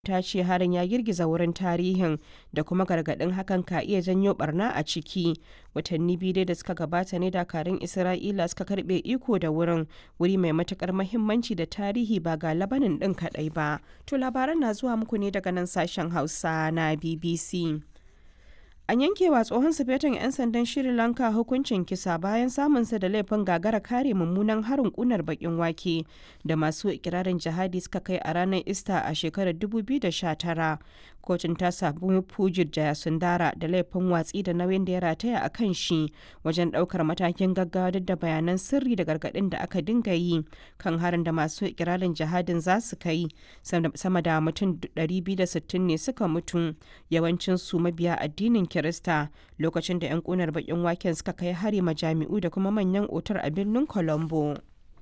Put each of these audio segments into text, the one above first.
ta ce harin ya girgiza wurin tarihin da kuma gargaɗin hakan ka iya janyo barna a ciki watanni biyu dai da suka gabata ne dakarun isra'ila suka karbe iko da wurin wuri mai matukar mahimmanci da tarihi ba ga labanin ɗin kaɗai ba to labaran na zuwa muku ne daga nan sashen hausa na bbc An yankewa tsohon sufetan 'yan sandan Sri Lanka hukuncin kisa bayan samunsa da laifin gagara kare mummunan harin kunar bakin wake da masu ikirarin jihadi suka kai a ranar Ista a shekarar 2019. Kotun ta sabu Pujit Jayasundara da laifin watsi da nauyin da ya rataya a kan shi wajen daukar matakin gaggawa duk da bayanan sirri da gargadin da aka dinga yi kan harin da masu ikirarin jihadin za su kai sama da mutum 260 ne suka mutu yawancin su mabiya addinin Kirista lokacin da 'yan kunar bakin waken suka kai hari majami'u da kuma manyan otar a birnin Colombo.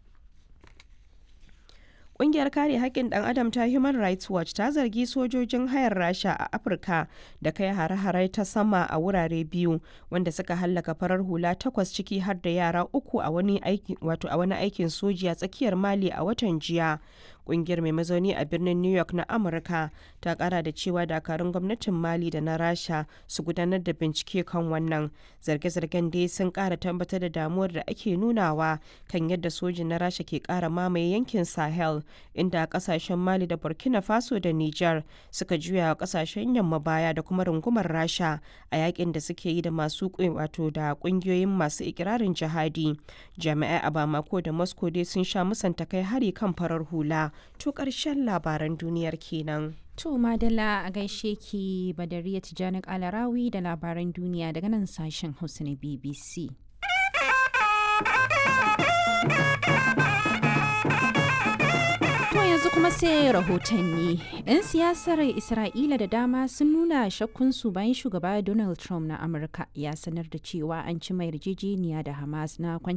Ƙungiyar kare haƙƙin ɗan adam ta Human Rights Watch ta zargi sojojin hayar Rasha a Afirka da kai hare-hare ta sama a wurare biyu wanda suka hallaka farar hula takwas ciki har da yara uku a wani aikin soji a tsakiyar Mali a watan jiya. Ƙungiyar mai mazauni a birnin New York na Amurka ta ƙara da cewa dakarun gwamnatin Mali da na Rasha su gudanar da bincike kan wannan. Zarge-zargen dai sun ƙara tabbatar da damuwar da ake nunawa kan yadda sojin na Rasha ke ƙara mamaye yankin Sahel. inda kasashen mali da burkina faso da niger suka juya wa kasashen yamma baya da kuma rungumar rasha a yakin da suke yi da masu wato da kungiyoyin masu ikirarin jihadi jami'ai a bamako da moscow dai sun sha musanta kai hari kan farar hula to karshen labaran duniyar kenan To Madalla a gaishe ki Badariya Tijjani Alarawi da labaran duniya daga nan sashen Hausa na BBC. yanzu kuma sai rahotanni. 'Yan siyasar Isra'ila da dama sun nuna shakkunsu bayan shugaba Donald Trump na Amurka ya sanar da cewa an ci mai yarjejeniya da Hamas na kwanci